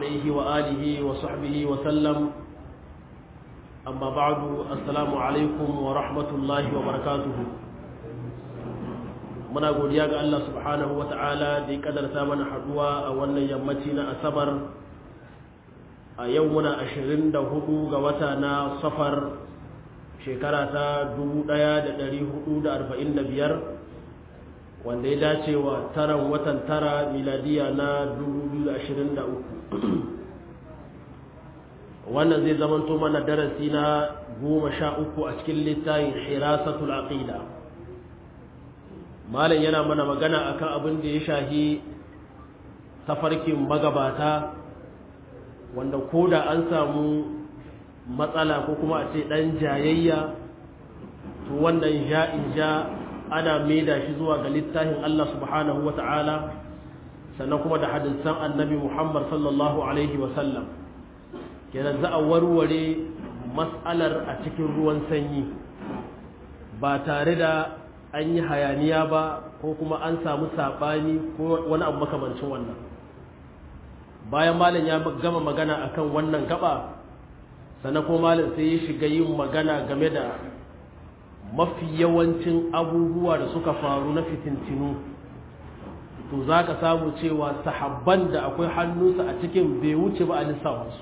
عليه وآله وصحبه وسلم أما بعد السلام عليكم ورحمة الله وبركاته muna godiya ga Allah subhanahu wa ta'ala da ya kadarta mana haduwa a wannan yammaci na asabar a yau muna ashirin da hudu ga wata na safar shekara ta dubu ɗaya da ɗari hudu da arba'in da biyar wanda ya dace wa taran watan tara miladiya na dubu biyu da ashirin da uku wannan zai zamanto mana darasi na goma sha uku a cikin littafin hirasatul aqida malam yana mana magana akan abin da ya shahi tafarkin magabata wanda ko da an samu matsala ko kuma a ce ɗan jayayya to wannan ja'in ja ana maida shi zuwa ga littafin Allah subhanahu wa ta'ala sannan kuma da hadisan annabi Muhammad sallallahu alaihi wasallam kenan za a warware matsalar a cikin ruwan sanyi ba tare da an yi hayaniya ba ko kuma an samu saɓani ko wani abu makamancin wannan bayan malam ya gama magana akan wannan gaba sannan kuma malam sai ya shiga yin magana game da mafi yawancin abubuwa da suka faru na fitintinu to za ka samu cewa sahabban da akwai hannunsa a cikin bai wuce ba a lissafinsu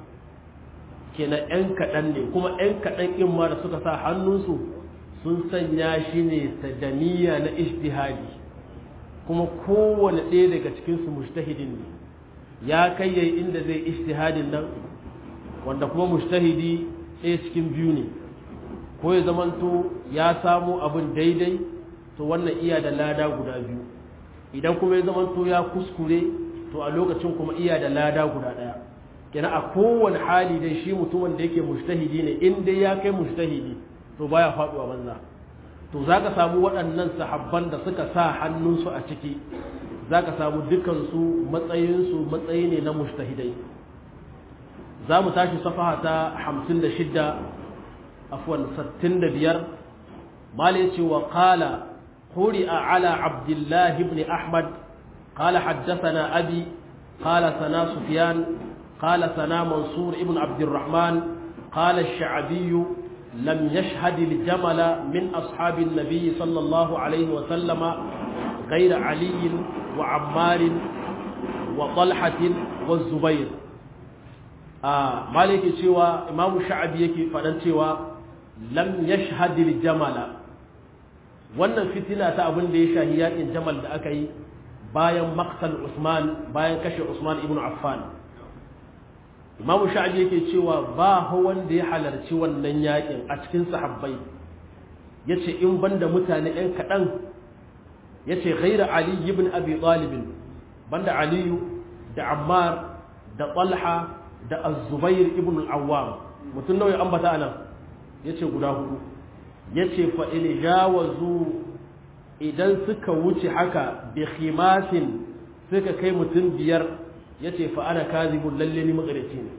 kenan 'yan kaɗan ne kuma 'yan kaɗan in ma da suka sa hannunsu sun sanya shi ne sadaniya na ishtihadi kuma kowane ɗaya daga cikinsu mujtahidin ne ya kai yayi inda zai ishtihadin nan wanda kuma mujtahidi ɗaya cikin biyu ne ko ya zamanto ya samu abin daidai to wannan iya da lada guda biyu idan kuma ya zamanto ya kuskure to a lokacin kuma iya da lada guda ɗaya kenan a kowane hali dai shi mutumin da yake mujtahidi ne in dai ya kai mujtahidi to baya faduwa banza to zaka samu waɗannan sahabban da suka sa hannunsu a ciki zaka samu dukansu matsayinsu matsayi ne na mujtahidai za mu tashi safaha ta 56 afwan 65 mala yace wa qala quri'a ala abdullah ibn ahmad qala haddathana abi qala sana sufyan qala sana mansur ibn abd الرحمن قال الشعبي لم يشهد الجمل من أصحاب النبي صلى الله عليه وسلم غير علي وعمار وطلحة والزبير آه مالك سوى إمام الشعبي يكي فدن سوى لم يشهد الجمل wannan fitina ta abin da ya shahi yakin jamal da aka yi bayan maktal usman bayan kashe usman ibn affan imam sha'abi yake cewa ba wanda ya halarci wannan yakin a cikin sahabbai yace in banda mutane ɗan kaɗan yace ghaira ali ibn abi talib banda ali da ammar da talha da az-zubair ibn al-awwam mutun nawa ya ambata anan yace guda hudu yace fa in jawazu idan suka wuce haka bi khimasin suka kai mutum biyar ya ce fa ana kazibun lalle ni magareci ne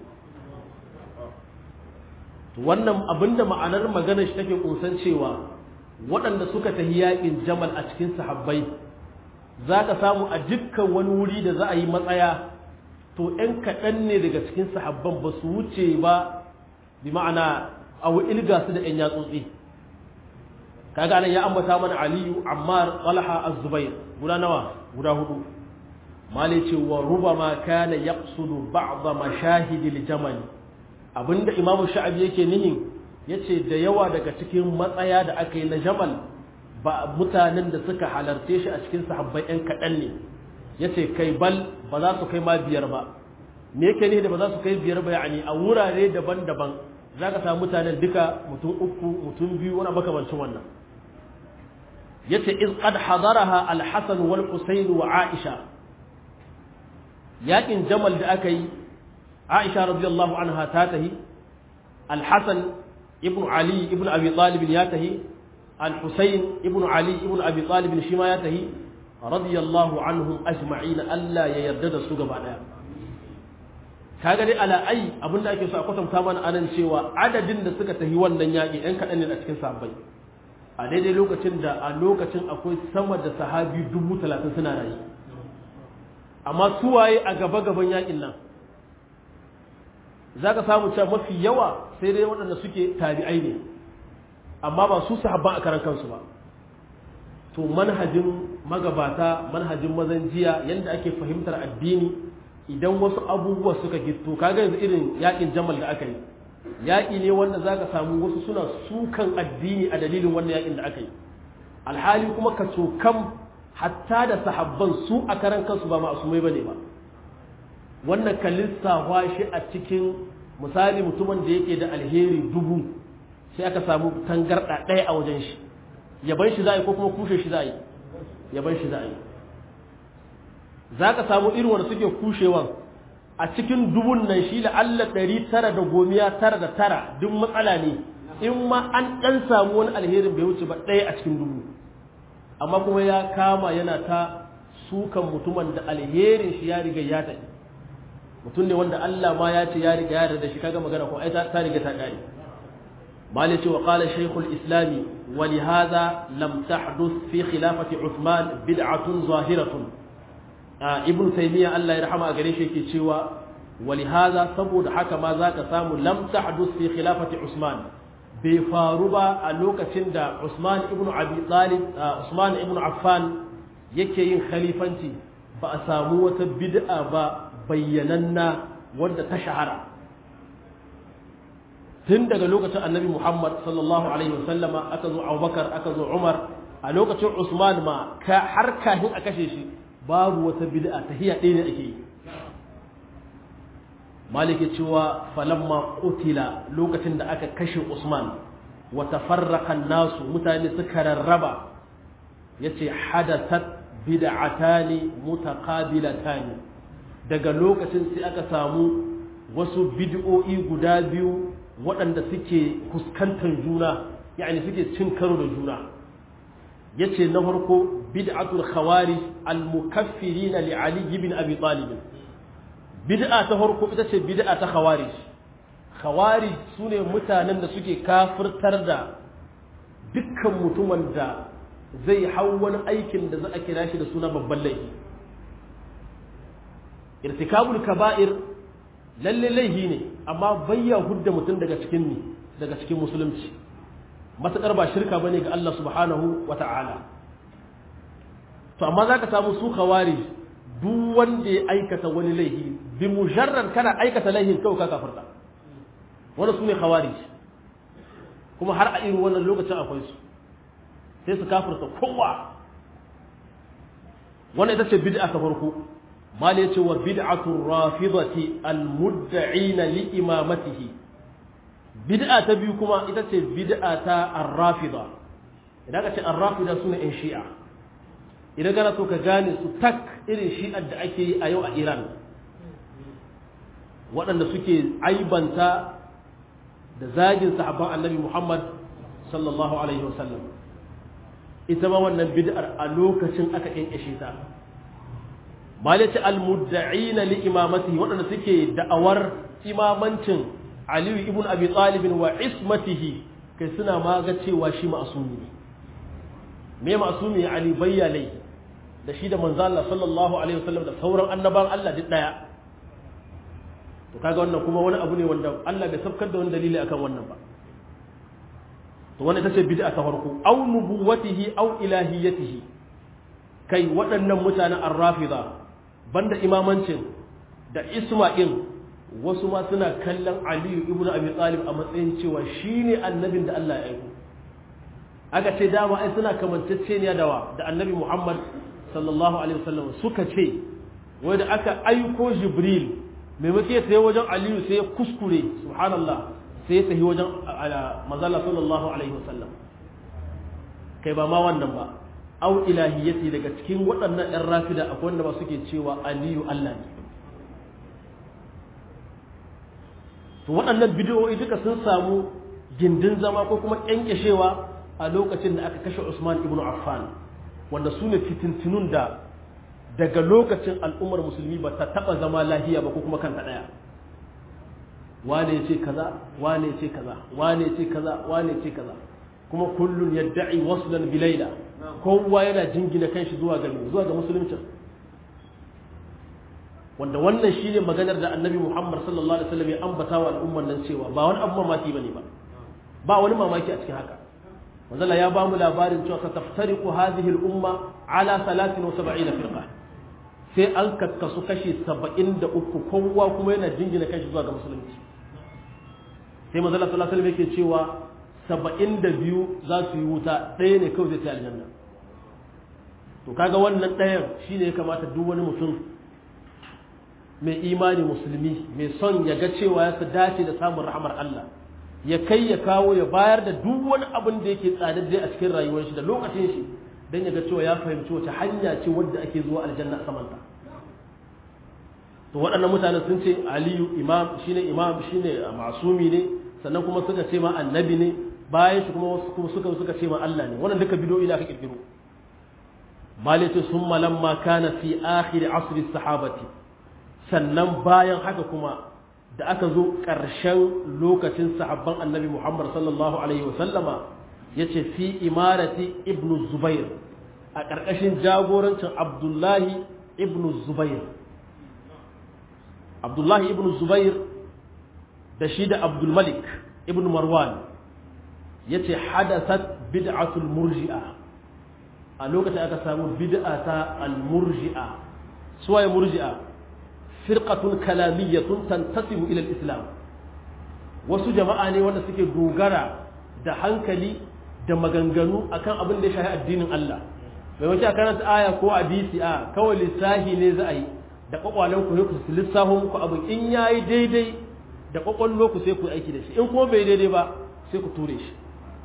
wannan abinda ma'anar magana shi take kunsan cewa waɗanda suka tafi yaƙin jamal a cikin sahabbai za ka samu a dukkan wani wuri da za a yi matsaya to ‘yan kaɗan ne daga cikin sahabban ba su wuce ba bi ma'ana a ilga su da ‘yan yatsotsi kaga nan ya ambata mana aliyu ammar talha az-zubair guda nawa guda hudu mali ce wa rubama kana yaqsudu ba'd mashahidil jamal abinda imamu sha'abi yake nihin yace da yawa daga cikin matsaya da aka yi na jamal ba mutanen da suka halarce shi a cikin sahabbai ɗan kaɗan ne yace kai bal ba za su kai ma biyar ba me yake ne da ba za su kai biyar ba yani a wurare daban-daban za ka samu mutanen duka mutum uku mutum biyu wani makamancin wannan yace iz qad hadaraha al-hasan wal husayn wa aisha yakin jamal da aka yi aisha radiyallahu anha ta tahi al-hasan ibn ali ibn abi talib ya tahi al-husayn ibn ali ibn abi talib shi ma ya tahi radiyallahu anhum ajma'in Allah ya yarda da su gaba daya kaga dai ala ai abinda ake so a kwatanta mana anan cewa adadin da suka tahi wannan yaki ɗan kaɗan ne a cikin sahabbai a daidai lokacin da a lokacin akwai sama da sahabi dubu talatin suna rayu amma suwaye a gaba gaban yakin nan za ka samu cewa mafi yawa sai dai waɗanda suke tabi'ai ne amma ba su sahabban a karan kansu ba to manhajin magabata manhajin mazan jiya yadda ake fahimtar addini idan wasu abubuwa suka gito kaga yanzu irin yakin jamal da aka yi yaƙi ne wanda za ka samu wasu suna sukan addini a dalilin wannan yakin da aka yi alhali kuma ka cokan hatta da sahabban su a karan kansu ba ma'asumai bane ba wannan ka lissafa shi a cikin misali mutumin da yake da alheri dubu sai aka samu tangarɗa ɗaya a wajen shi yaban shi za a yi ko kuma kushe shi za a yi yaban shi za a yi za ka samu irin wanda suke kushewan a cikin dubun nan shi la'alla ɗari tara da gomiya tara da tara duk matsala ne in ma an ɗan samu wani alherin bai wuce ba ɗaya a cikin dubu amma kuma ya kama yana ta sukan mutumin da alherin shi ya riga ya tafi mutum ne wanda Allah ma ya ce ya riga ya da shi kaga magana ko ai ta riga ta kare mali ce wa qala shaykhul islami wa li hadha lam tahduth fi khilafati uthman bid'atun zahiratun ibn taymiya Allah ya rahama a gare shi yake cewa wa li hadha saboda haka ma zaka samu lam tahduth fi khilafati usman bai faru ba a lokacin da usman ibn abi talib usman ibn affan yake yin khalifanci ba a samu wata bid'a ba bayyananna wadda ta shahara tun daga lokacin annabi muhammad sallallahu alaihi wasallama aka zo abubakar aka zo umar a lokacin usman ma har kafin a kashe shi babu wata bid'a ta hiya ɗaya ne ake yi maliki cewa falamma qutila lokacin da aka kashe usman wa tafarraqa nasu mutane suka rarraba yace hadathat bid'atani mutaqabilatani daga lokacin sai aka samu wasu bid'o'i guda biyu waɗanda suke fuskantar juna yani suke cin karo da juna yace na farko bid'atul khawarij al-mukaffirina li ali ibn abi talib bid'a ta farko ita ce bid'a ta khawarij khawarij sune mutanen da suke kafirtar da dukkan mutumin da zai hau wani aikin da za a kira shi da suna babban laifi irtikabul kaba'ir lalle laifi ne amma bayya hudda mutum daga cikin ni daga cikin musulunci matakar ba shirka bane ga Allah subhanahu wata'ala to amma zaka samu su khawarij duk wanda ya aikata wani laifi bi mujarrad kana aikata laifin kawai ka kafirta wannan sune khawarij kuma har a irin wannan lokacin akwai su sai su kafirta kowa wannan ita ce bid'a ta farko mal yace wa bid'atu rafidati almudda'ina li imamatihi bid'a ta biyu kuma ita ce bid'a ta ar-rafida idan ka ce ar-rafida sune in shi'a idan kana so ka gane su tak irin shi'ar da ake yi a yau a Iran waɗanda suke aibanta da zagin sahabban annabi Muhammad sallallahu alaihi wasallam ita ma wannan bid'ar a lokacin aka kinkashe ta malati almudda'ina li imamatihi waɗanda suke da'awar imamancin Aliyu ibn Abi Talib wa ismatihi kai suna ma ga cewa shi ma'asumi ne me ma'asumi Ali bayyalai da shi da manzo Allah sallallahu alaihi wasallam da sauran annaban Allah duk daya to kaga wannan kuma wani abu ne wanda Allah bai sabkar da wani dalili akan wannan ba to wannan ita ce bid'a ta farko aw nubuwatihi aw ilahiyatihi kai waɗannan mutanen ar-rafida banda imamancin da isma'il wasu ma suna kallon aliyu ibnu abi talib a matsayin cewa shine annabin da Allah ya aiko aka ce dama ai suna kamanceceniya da wa da annabi Muhammad sallallahu alaihi wasallam suka ce wai da aka aiko jibril maimakon ya tafi wajen aliyu sai ya kuskure subhanallah sai ya tafi wajen manzala sallallahu alaihi wasallam kai ba ma wannan ba au ilahiyyati daga cikin waɗannan ɗan rafida akwai wanda ba suke cewa aliyu Allah ne to waɗannan bidiyoyi duka sun samu gindin zama ko kuma ƙyanƙyashewa a lokacin da aka kashe Usman ibn Affan wanda su ne fitintunun da daga lokacin al'ummar musulmi ba ta taɓa zama lahiya ba ko kuma kanta ɗaya wane ya ce kaza wane ya ce kaza wane ya ce kaza wane ya ce kaza kuma kullun yadda'i waslan bilaila kowa yana jingina kanshi zuwa ga zuwa ga musulunci wanda wannan shine maganar da annabi Muhammad sallallahu alaihi wasallam ya ambata wa al'umman nan cewa ba wani abu mamaki bane ba ba wani mamaki a cikin haka manzala ya ba mu labarin cewa ka taftariqu hadhihi al-umma ala 73 firqa sai an kakkasu kashi 73 kowa kuma yana jingina kashi zuwa ga musulunci sai manzala sallallahu alaihi wasallam yake cewa 72 za su yi wuta ɗaya ne kawai zai ta aljanna to kaga wannan ɗayan shine ya kamata duk wani mutum mai imani musulmi mai son ya ga cewa ya su dace da samun rahamar Allah ya kai ya kawo ya bayar da duk wani abin da yake tsadadde a cikin rayuwar shi da lokacin shi don ya ga cewa ya fahimci wace hanya ce wadda ake zuwa aljanna a samanta to waɗannan mutanen sun ce aliyu imam shine imam shine masumi ne sannan kuma suka ce ma annabi ne bayan shi kuma kuma suka suka ce ma Allah ne wannan duka bidoyi aka kirkiro malaitu summa lamma kana fi akhir asr sahabati sannan bayan haka kuma da aka zo ƙarshen lokacin sahabban annabi Muhammad sallallahu alaihi wasallama yace fi imarati ibn Zubair a ƙarƙashin jagorancin Abdullahi ibn Zubair Abdullahi ibn Zubair da shi da Abdul Malik ibn Marwan yace hadasat bid'atul murji'a a lokacin aka samu bid'a ta al-murji'a suwaye murji'a firqatun kalamiyyatun tantasibu ila al-islam wasu jama'a ne wanda suke dogara da hankali da maganganu akan abin da ya shafi addinin Allah bai wace karanta aya ko hadisi a kawai lissahi ne za a yi da kwakwalen ku ku lissafo muku abin in yayi daidai da kwakwallo ku sai ku aiki da shi in kuma bai daidai ba sai ku ture shi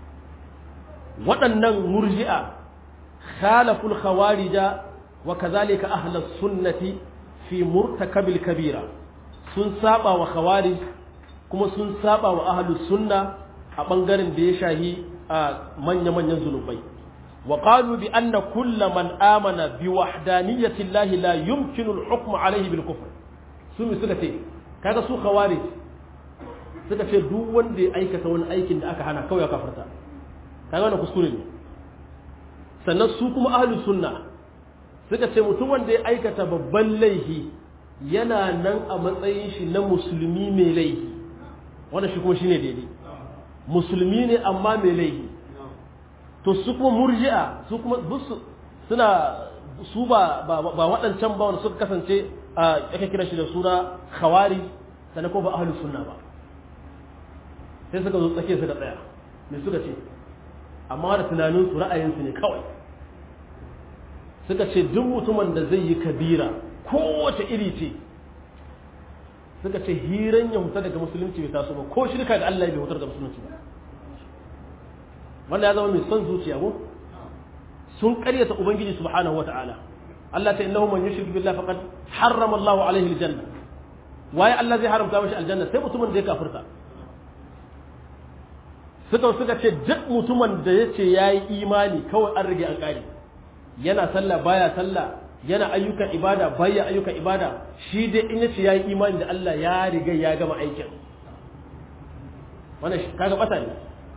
waɗannan murji'a khalaful khawarija wa kazalika ahlus sunnati fi murtakabil kabira sun saba wa khawarij kuma sun saba wa ahlus sunna a bangaren da ya shahi a manya-manyan zunubai wa qalu bi anna kulla man amana bi wahdaniyati llahi la yumkinu al-hukm alayhi bil kufr su mi suka ce kaga su khawarij suka ce duk wanda ya aikata wani aikin da aka hana kawai ya kafarta kaga wannan kuskure ne sannan su kuma ahlus sunna suka ce mutum wanda ya aikata babban laifi yana nan a matsayin shi na musulmi mai laifi wanda shi kuma shine daidai musulmi ne amma mai laifi to su kuma murji'a su kuma suna su ba ba waɗancan ba wanda suka kasance a aka kira shi da suna khawari sannan ko ba ahlus sunna ba sai suka zo tsake suka tsaya me suka ce amma da tunanin su ra'ayinsu ne kawai suka ce duk mutumin da zai yi kabira kowace iri ce suka ce hiran ya huta daga musulunci bai taso ba ko shirka da Allah bai hutar da musulunci ba wanda ya zama mai son zuciya ko sun karyata ubangiji subhanahu wata'ala Allah ta innahu man yushrik billahi faqad harrama Allah alaihi aljanna waye Allah zai haramta mashi aljanna sai mutumin da ya kafirta suka suka ce duk mutumin da yace yayi imani kawai an rage an kare yana sallah baya sallah yana ayyukan ibada baya ayyukan ibada shi dai in yace yayi imani da Allah ya riga ya gama aikin wannan kaga bata ne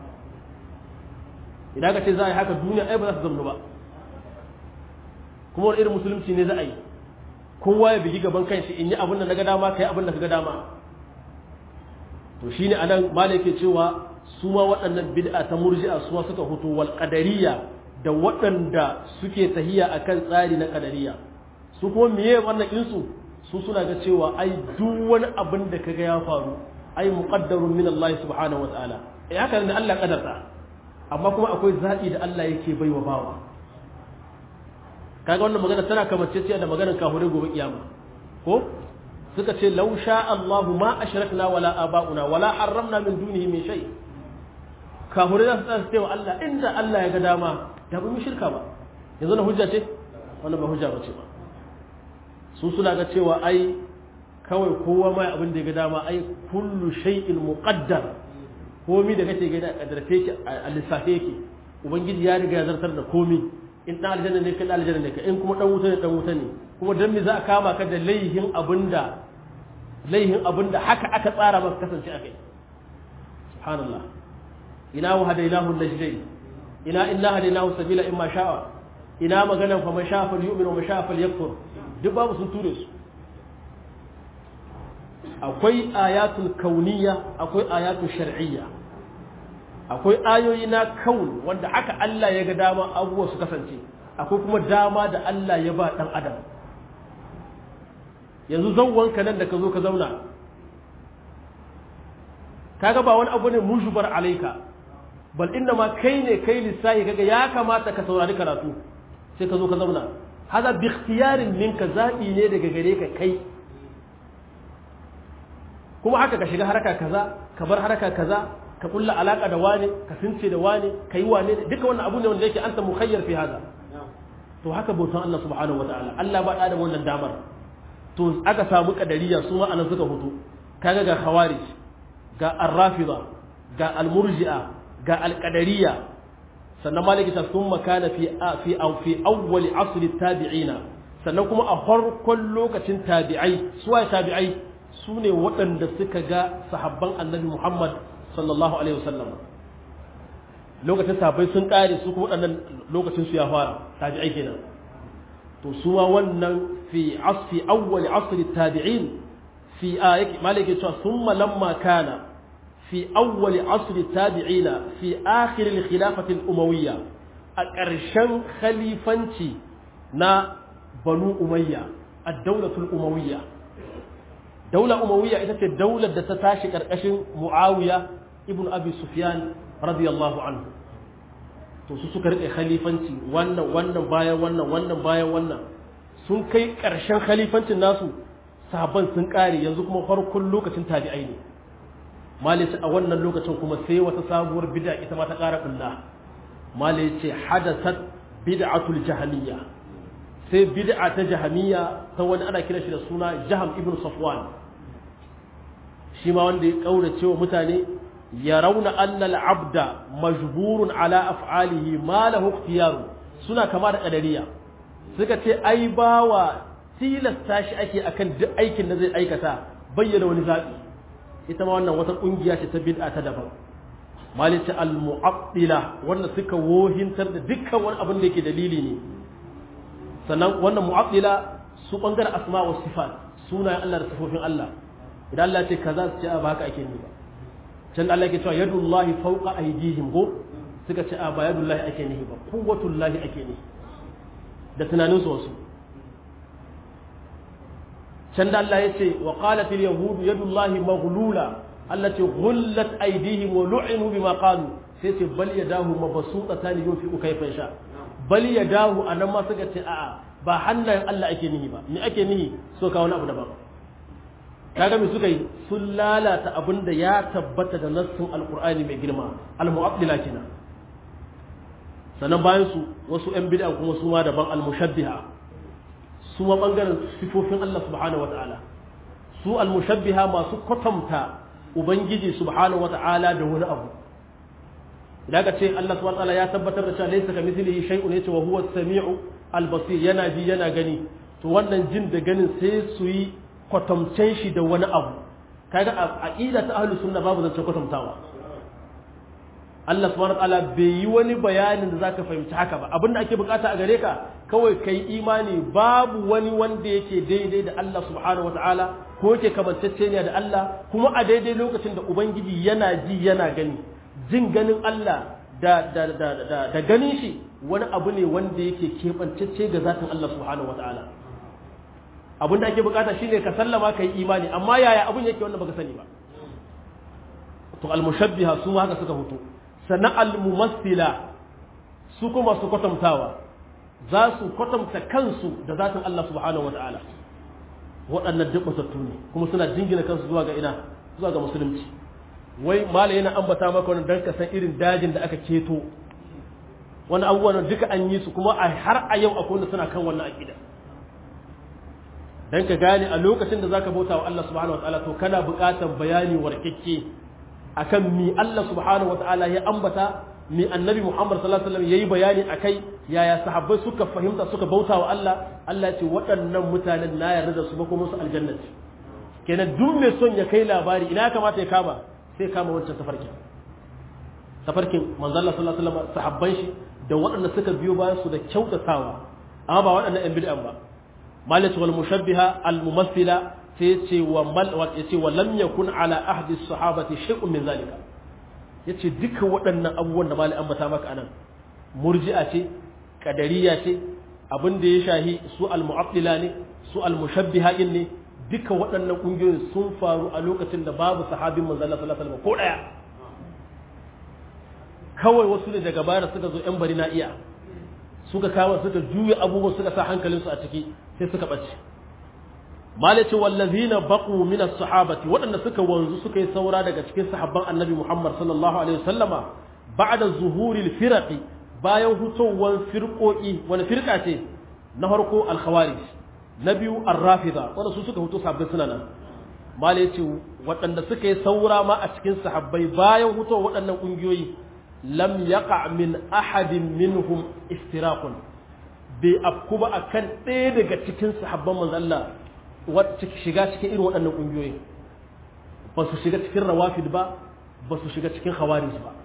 idan ka ce za a yi haka duniya ai ba za su zama ba kuma wani irin musulunci ne za a yi kowa ya bigi gaban kanshi in yi abin da na ga dama kai abin da ka ga dama to shine anan malai ke cewa su ma waɗannan bid'a ta murji'a su suka hutu wal qadariyya da waɗanda suke tahiya akan tsari na kadariya su kuma miye wannan insu su suna ga cewa ai duk wani abin da kaga ya faru ai muqaddarun min Allah subhanahu wa ta'ala eh haka ne Allah kadarta amma kuma akwai zaɓi da Allah yake baiwa bawa kaga wannan magana tana kamanceciya da maganar kahure gobe kiyama ko suka ce law sha Allah ma ashrakna wala aba'una wala harramna min dunihi min shay kahure za su tsaya cewa Allah inda Allah ya ga dama da ba mu shirka ba yanzu na hujja ce wannan ba hujja bace ba su suna ga cewa ai kawai kowa mai abin da ya ga dama ai kullu shay'in muqaddar komi da kake gani a kadarce ki a lissafe yake ubangiji ya riga ya zartar da komi in dan aljanna ne kai dan aljanna ne kai in kuma dan wuta ne dan wuta ne kuma dan me za a kama ka da laihin abinda laihin abinda haka aka tsara maka kasance a kai subhanallah ina wa hadainahu najdain ina inna hadainahu sabila imma sha'a ina maganan fa man sha'a falyu'min wa man sha'a falyakfur duk babu sun ture su akwai ayatul kauniya akwai ayatul shar'iyya akwai ayoyi na kaun wanda haka Allah ya ga dama abubuwa su kasance akwai kuma dama da Allah ya ba dan adam yanzu zawwanka nan da ka zo ka zauna kaga ba wani abu ne mujubar alaika bal inna ma kai ne kai lissahi kaga ya kamata ka saurari karatu sai ka zo ka zauna hada bi ikhtiyarin minka zabi ne daga gare ka kai kuma haka ka shiga haraka kaza ka bar haraka kaza ka kulla alaka da wane ka since da wane ka yi wane duka wannan abu ne wanda yake anta mukhayyar fi hada to haka bautan Allah subhanahu wataala Allah ba da wannan damar to aka samu kadariya su ma anan suka hutu kaga ga khawarij ga ar-rafida ga al-murji'a ga al-qadariyya sannan maliki ta sun makana fi fi fi awwal asr tabi'ina sannan kuma a farkon lokacin tabi'ai suwaye tabi'ai su ne waɗanda suka ga sahabban annabi Muhammad sallallahu alaihi wasallam lokacin sahabbai sun ƙare su kuma waɗannan lokacin su ya fara tabi'ai kenan to su ma wannan fi asfi awwal asr tabi'in fi ayati maliki cewa thumma lamma kana في أول عصر التابعين في آخر الخلافة الأموية أكرشن خليفانتي نا بنو أمية الدولة الأموية دولة أموية إذا الدولة تتاشي كركشن معاوية ابن أبي سفيان رضي الله عنه to su suka rike khalifanci wannan wannan bayan wannan wannan bayan wannan sun kai ƙarshen khalifancin nasu sahabban sun ƙare yanzu kuma farkon lokacin tabi'ai ne malai a wannan lokacin kuma sai wata sabuwar bid'a ita ma ta ƙara kulla malai ce hadasat bid'atul jahamiyya sai bid'a ta jahamiyya ta wani ana kira shi da suna jaham ibn safwan shi ma wanda ya kaurace wa mutane ya rauna annal abda majburun ala af'alihi ma lahu ikhtiyaru suna kama da kadariya suka ce ai bawa tilasta shi ake akan duk aikin da zai aikata bayyana wani zabi ita ma wannan wata kungiya ce ta bid'a ta daban malice al-mu'attila wanda suka wohintar da dukkan wani abin da yake dalili ne sannan wannan mu'attila su bangaren asma wa sifat sunayen Allah da sifofin Allah idan Allah ce kaza su ce ba haka ake ni ba can Allah ke cewa yadullahi fawqa aydihim go suka ce a ba yadullahi ake nihi ba quwwatullahi ake nihi da tunanin su wasu can da Allah ya ce wa qalat al yahud yadullahi maghlula Allah ce ghullat aydihim wa lu'inu bima qalu sai ce bal yadahu mabsuutatan yunfiqu kayfa sha bal yadahu anan ma suka ce a'a ba hannayen Allah ake nihi ba ni ake nihi so ka wani abu daban kaga me suka yi sun lalata abin da ya tabbata da nassin alqur'ani mai girma al-mu'attila kenan sannan bayan su wasu yan bid'a kuma su ma daban al-mushabbiha su ma bangaren sifofin Allah subhanahu wata'ala su al-mushabbiha masu kwatanta ubangiji subhanahu wata'ala da wani abu idan ka ce Allah subhanahu wata'ala ya tabbatar da cewa laysa kamithlihi shay'un yace wa huwa as-sami'u al-basir yana ji yana gani to wannan jin da ganin sai su yi kwatamcen shi da wani abu kaga a aqida ta ahlus sunna babu zance kwatamtawa Allah subhanahu wataala bai yi wani bayanin da zaka fahimci haka ba abinda ake bukata a gare ka kawai kai imani babu wani wanda yake daidai da Allah subhanahu wataala ko yake kamanceceniya da Allah kuma a daidai lokacin da ubangiji yana ji yana gani jin ganin Allah da da da da, da ganin shi wani abu ne wanda yake keɓancecce ga zatin Allah subhanahu wataala abin da ake bukata shine ka sallama ka yi imani amma yaya abin yake wannan baka sani ba to al-mushabbiha su haka suka fito sannan al-mumassila su kuma su kwatantawa za su kwatanta kansu da zatin Allah subhanahu wata'ala waɗannan duk matattu ne kuma suna jingina kansu zuwa ga ina zuwa ga musulunci wai malai yana ambata maka wannan dan ka san irin dajin da aka keto wani abubuwan duka an yi su kuma har a yau akwai wanda suna kan wannan aqida dan ka gane a lokacin da zaka bauta wa Allah subhanahu wataala to kana buƙatar bayani warkekke akan mi Allah subhanahu wataala ya ambata mi annabi Muhammad sallallahu alaihi wasallam yayi bayani akai yaya sahabbai suka fahimta suka bauta wa Allah Allah ya ce waɗannan mutanen na yarda da su ba kuma su aljannati kenan duk mai son ya kai labari ina kamata ya kama sai kama wancan tafarkin tafarkin manzo Allah sallallahu alaihi wasallam sahabban shi da waɗanda suka biyo bayan su da kyautatawa amma ba waɗannan ɗan bid'an ba مالك والمشبهة الممثلة sai ya ce wa mal ya ce wa lam yakun ala ahdi sahabati shay'un min zalika yace duka waɗannan abubuwan da malai ambata maka anan murji'a ce kadariya ce abin da ya shahi su al-mu'attila ne su al-mushabbiha ne duka waɗannan ƙungiyoyin sun faru a lokacin da babu sahabin manzon Allah sallallahu alaihi wasallam ko daya kawai wasu ne daga baya suka zo yan bari na iya suka kawo suka juya abubuwan suka sa hankalinsu a ciki sai suka bace malaci wallazina baqu min as-sahabati waɗanda suka wanzu suka yi saura daga cikin sahabban annabi Muhammad sallallahu alaihi wasallama ba'da zuhuril firaqi bayan hutowar firqo'i wani firqa ce na farko al-khawarij na biyu ar-rafida wanda su suka huto sabbin suna nan malaci waɗanda suka yi saura ma a cikin sahabbai bayan hutowar waɗannan ƙungiyoyi lam yaqa min ahadin minhum istiraqun bai afku ba akan ɗaya daga cikin sahabban manzo Allah wacce shiga cikin irin waɗannan ƙungiyoyi ba su shiga cikin rawafid ba ba su shiga cikin khawarij ba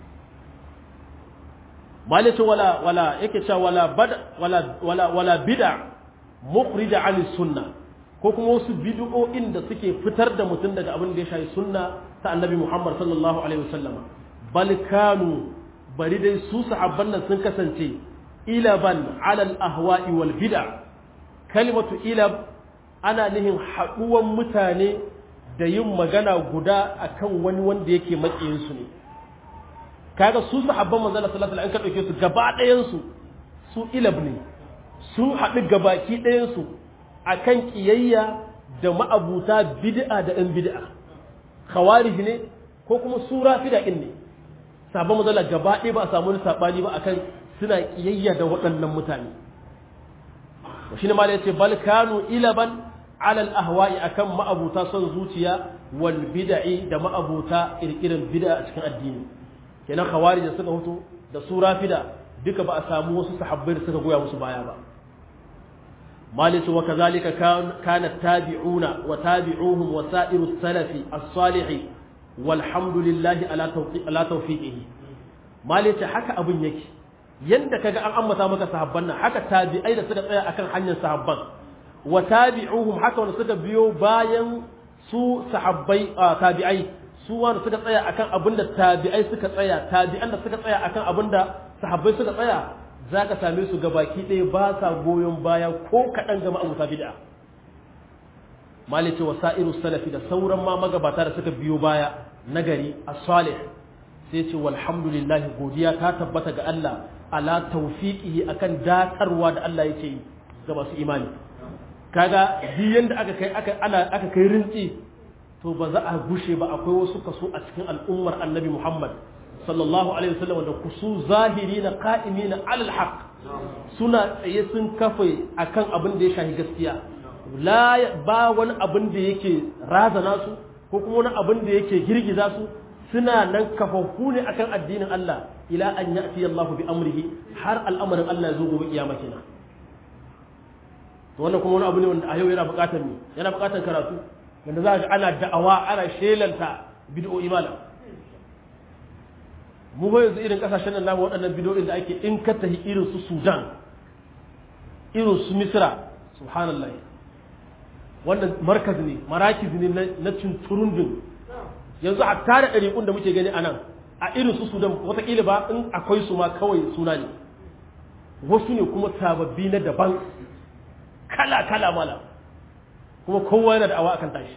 malice wala wala yake cewa wala bada wala wala wala bid'a mukhrija an sunna ko kuma wasu bid'o'in da suke fitar da mutum daga abin da ya shafi sunna ta annabi Muhammad sallallahu alaihi wasallama bal kanu bari dai su sahabban nan sun kasance ilaban alal ahwa'i wal bid'a kalimatu ilab ana nihin haɗuwan mutane da yin magana guda akan wani wanda yake makiyin su ne kaga su sahabban manzon sallallahu alaihi wasallam an ka dauke su gaba ɗayan su su ilab ne sun haɗu gabaki ɗayan su akan kiyayya da ma'abuta bid'a da ɗan bid'a khawarij ne ko kuma su rafida ɗin ne sabon mazala gaba ɗaya ba a samu wani saɓani ba akan suna ƙiyayya da waɗannan mutane shi ne malai ce bal kanu ilaban alal ahwa'i akan ma'abuta son zuciya wal bid'i da ma'abuta kirkirin bid'a a cikin addini kenan khawarij da suka hutu da su rafida duka ba a samu wasu sahabbai da suka goya musu baya ba malai ce wa kazalika kana tabi'una wa tabi'uhum wa sa'iru salafi as-salihi walhamdulillahi ala tawfiqihi mali ce haka abun yake yanda kaga an ambata maka sahabban nan haka tabi'ai da suka tsaya akan hanyar sahabban wa tabi'uhum haka wanda suka biyo bayan su sahabbai tabi'ai su wanda suka tsaya akan abinda tabi'ai suka tsaya tabi'an da suka tsaya akan abinda sahabbai suka tsaya zaka same su gabaki ɗaya ba sa goyon baya ko kaɗan ga ma'abuta bid'a malice wasa'iru salafi da sauran ma magabata da suka biyo baya nagari as-salih sai ce walhamdulillah godiya ta tabbata ga Allah ala tawfiqihi akan datarwa da Allah yake yi ga masu imani kaga duk yanda aka kai aka ana aka kai rinci to ba za a gushe ba akwai wasu kaso a cikin al'ummar annabi Muhammad sallallahu alaihi wasallam da kusu zahirina qa'imina alal haqq suna tsaye sun kafe akan abin da ya shahi gaskiya la ba wani abin da yake razana su ko kuma wani abin da yake girgiza su suna nan kafafu ne akan addinin Allah ila an ya'ti Allah bi amrihi har al'amarin Allah ya zo gobe kiyama kenan to wannan kuma wani abu ne wanda a yau yana buƙatar ne yana buƙatar karatu wanda za ka ana da'awa ana shelanta bid'o'i malam mu ba yanzu irin kasashen nan namu waɗannan bid'o'in da ake in ka tahi irin su Sudan irin su Misra subhanallah wannan markaz ne marakiz ne na cinturundun yanzu a tare ɗariƙun da muke gani a nan a irin su sudan watakila ba in akwai su ma kawai suna ne wasu ne kuma sababbi na daban kala kala mala kuma kowa yana da awa akan tashi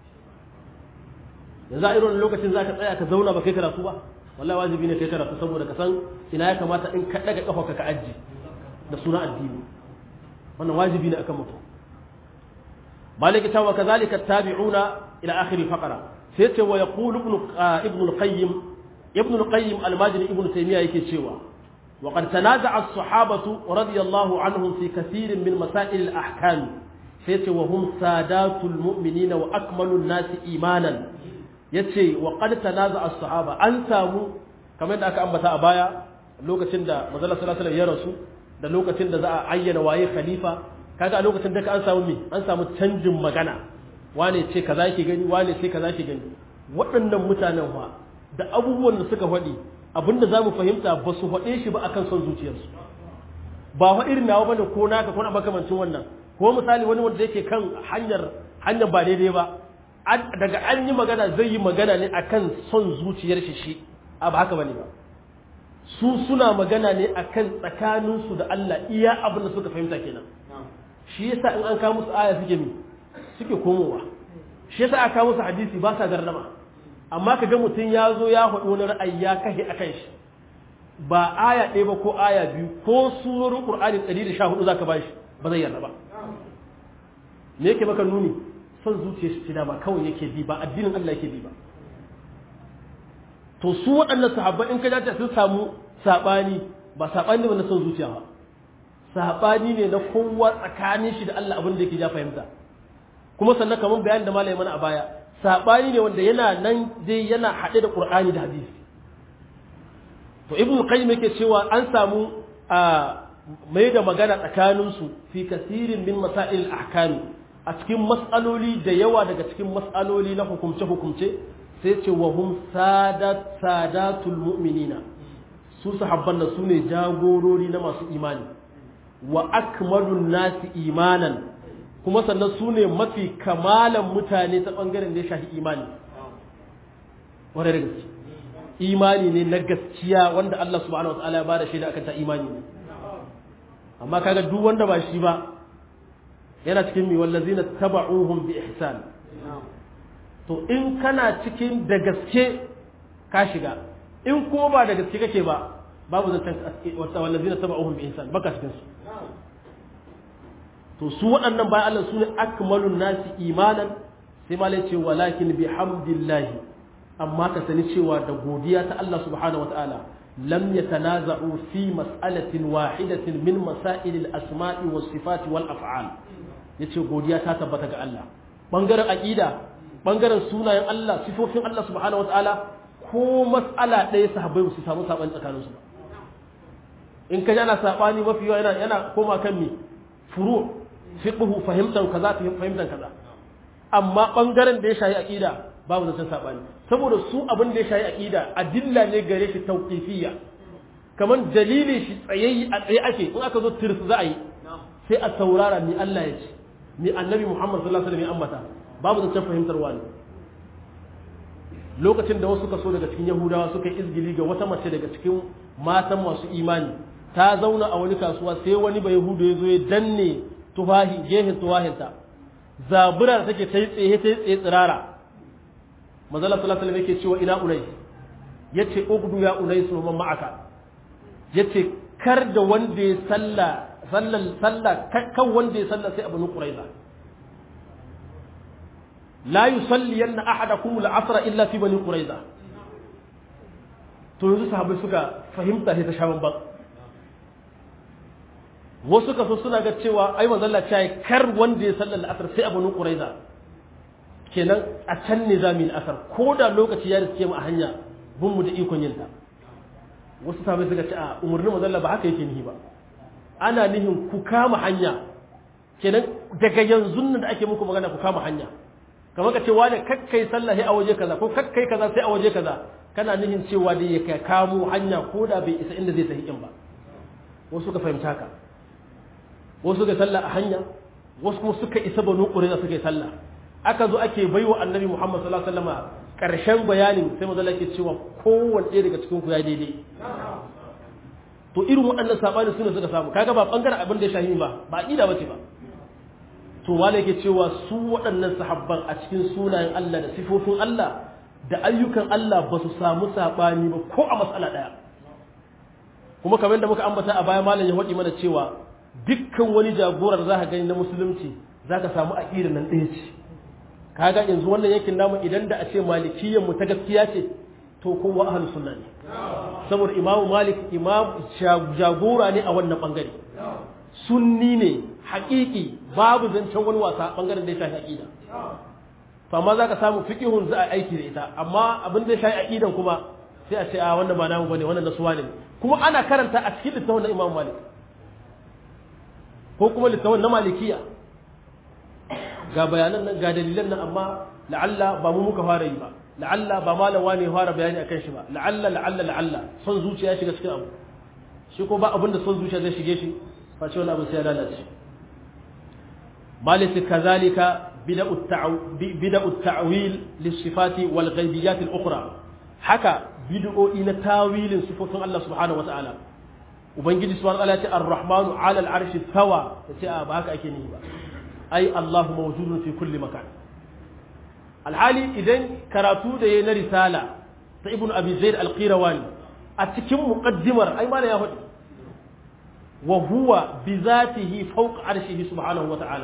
yanzu a irin lokacin za ka tsaya ka zauna ba kai karatu ba wallahi wajibi ne kai karatu saboda ka san ina ya kamata in ka ɗaga ƙafa ka aji da suna addini wannan wajibi ne akan mutum مالك تا وكذلك التابعون إلى آخر الفقرة سيت ويقول ابن ابن القيم ابن القيم الماجري ابن تيمية يكتشوا وقد تنازع الصحابة رضي الله عنهم في كثير من مسائل الأحكام سيت وهم سادات المؤمنين وأكمل الناس إيمانا يتي وقد تنازع الصحابة أنساموا كما أنك أنبتا أبايا لوكتين دا مزالة صلى الله عليه وسلم يرسو da lokacin da za a ayyana waye khalifa kaga a lokacin da ka an samu me an samu canjin magana wane ce kaza yake gani wane ce kaza yake gani waɗannan mutanen fa da abubuwan da suka faɗi abinda za mu fahimta ba su faɗe shi ba akan son zuciyarsu ba fa irin nawa bane ko naka ko na makamancin wannan ko misali wani wanda yake kan hanyar hanyar ba daidai ba daga an yi magana zai yi magana ne akan son zuciyar shi shi a ba haka bane ba su suna magana ne akan tsakaninsu da Allah iya abin da suka fahimta kenan shi yasa in an kawo musu aya suke mi suke komowa shi yasa aka kawo musu hadisi ba sa gardama amma kaga mutum ya zo ya faɗi wani ra'ayi ya kashe akan shi ba aya ɗaya ba ko aya biyu ko surorin Qur'ani 114 zaka ba shi ba zai yarda ba me yake maka nuni son zuciyar shi da ba kawai yake bi ba addinin Allah yake bi ba to su waɗannan sahabban in ka dace sun samu saɓani ba saɓani ne na son zuciya ba saɓani ne na kowa tsakanin shi da Allah abin da yake ja fahimta kuma sannan kamar bayanin da malai mana a baya saɓani ne wanda yana nan dai yana haɗe da Qur'ani da hadisi to ibn qayyim yake cewa an samu a mai da magana tsakanin su fi kasirin min masail ahkami a cikin mas'aloli da yawa daga cikin mas'aloli na hukumce hukumce sai ce wa hum sadat sadatul mu'minina su sahabban da su ne jagorori na masu imani wa akmalun nasi imanan kuma sannan su ne mafi kamalan mutane ta ɓangaren da ya shafi imani wadda da gaske imani ne na gaskiya wanda Allah subhanahu wa ta'ala ya bada shaida akan ta imani ne amma kaga duk wanda ba shi ba yana cikin mi wallazina taba'uhum bi ihsan to in kana cikin da gaske ka shiga in ko ba da gaske kake ba babu zancen wallazina taba'uhum bi ihsan baka cikin su to su waɗannan bayan Allah su ne akmalun nasi imanan sai ma ce walakin bi hamdillahi amma ka sani cewa da godiya ta Allah subhanahu wataala lam yatanaza'u fi mas'alatin wahidatin min masail al-asma'i was sifati wal af'al yace godiya ta tabbata ga Allah bangaren aqida bangaren sunayen Allah sifofin Allah subhanahu wataala ko mas'ala ɗaya sahabbai su samu sabani tsakaninsu ba in ka ana sabani mafi yawa yana yana koma kan mi furu' fiqhu fahimtan kaza fahimtan kaza amma bangaren da ya shayi aqida babu zancen sabani saboda su abin da ya shayi aqida adilla ne gare shi tawqifiyya kaman dalili shi tsayayyi a tsaye ake in aka zo tirs za a yi sai a saurara ni Allah ya ce ni annabi Muhammad sallallahu alaihi wasallam ya ambata babu zancen fahimtar wani lokacin da wasu kaso daga cikin yahudawa suka yi izgili ga wata mace daga cikin matan masu imani ta zauna a wani kasuwa sai wani bai yahudu ya zo ya danne tufahi gehen tufahinta zabura da take ta yi tsaye ta yi tsaye tsirara mazala sallallahu alaihi yake cewa ina unai yace ugdu ya unai su man ma'aka yace kar da wanda ya salla sallan salla kan wanda ya salla sai abunu quraiza la yusalliyanna ahadakum al-asra illa fi bani quraiza to yanzu sahabbai suka fahimta sai ta sha ban wasu kaso suna ga cewa ai manzalla ta yi kar wanda ya sallar asar sai abu nun ƙuraiza kenan a can ne za mu yi asar ko da lokaci ya riske mu a hanya bin mu da ikon yin ta wasu sabai suka ce a umarnin manzalla ba haka yake nihi ba ana nihin ku kama hanya kenan daga yanzu nan da ake muku magana ku kama hanya kamar ka ce wani kakkai sallah sai a waje kaza ko kakkai kaza sai a waje kaza kana nihin cewa da ya kamo hanya ko da bai isa inda zai tafi in ba wasu ka fahimta haka wasu suka sallah a hanya wasu kuma suka isa banu ƙurina suka yi sallah aka zo ake baiwa annabi muhammad sallallahu alaihi wasallam karshen bayanin sai manzo ke cewa kowanne ɗaya daga cikin ku ya daidai to irin waɗannan sabani suna suka samu kaga ba bangaren abin da ya shahi ba ba aqida bace ba to wale yake cewa su waɗannan sahabban a cikin sunayen Allah da sifofin Allah da ayyukan Allah ba su samu sabani ba ko a matsala ɗaya kuma kamar da muka ambata a baya malam ya faɗi mana cewa dukkan wani jagorar za ka gani na musulunci za ka samu aƙirar nan ɗaya ce kaga yanzu wannan yankin namu idan da a ce malikiyyar mu ta gaskiya ce to kowa ahlus sunna ne saboda imamu malik imam jagora ne a wannan bangare sunni ne haƙiƙi babu zancen wani wasa bangaren da ya shafi aƙida to amma za ka samu fiƙihun za a aiki da ita amma abin da ya shafi aƙidan kuma sai a ce a wannan ba namu bane wannan nasuwa ne kuma ana karanta a cikin littafin na imam malik ko kuma littafin na malikiya ga bayanan nan ga dalilan nan amma la'alla ba mu muka fara yi ba la'alla ba malam wani ya fara bayani akan shi ba la'alla la'alla la'alla son zuciya shiga cikin abu shi ko ba abinda son zuciya zai shige shi face wani abu sai ya lalace malisi kazalika bida'u ta'wil lissifati wal ghaibiyat al-ukhra haka bid'o'i na tawilin sifofin Allah subhanahu wa ta'ala ubangiji subhanahu wa ta'ala ya ce ar-rahmanu 'ala al-'arshi tawa yace a ba haka ake ni ba ai Allahu mawjudun fi kulli makan alhali idan karatu da yayi na risala ta ibnu abi zaid al-qirawani a cikin muqaddimar ai ma ya faɗi wa huwa bi zatihi fawqa arshihi subhanahu wa ta'ala